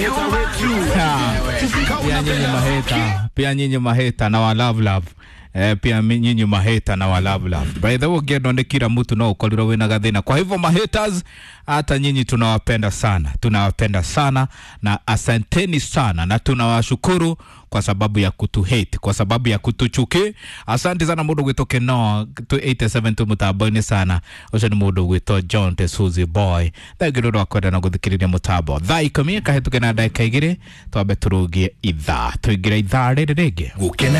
maheta wetu. Ha, pia nyinyi maheta pia nyinyi maheta na wa love love Eh, pia mi- nyinyi maheta na wa love love by the way ũngĩendwo nĩ kila mtu no ũkorirwo wĩna gathĩna kwa hivyo mahaters hata nyinyi tunawapenda sana tunawapenda sana na asanteni sana na tunawashukuru kwa sababu ya kutuhate kwa sababu ya kutuchuki asante sana mundu gwitwo no 87 tu mutambo-ini sana ucio ni mundu gwitwo john tesuzi boy thengi nä rwa kwenda na gå thikä rä ria må tambo thaa ikå mi kahätå ke na ndagä ka igä rä twambe tå rå gie ithaa tå ingä ra ithaa rä rä rä ngä Gukena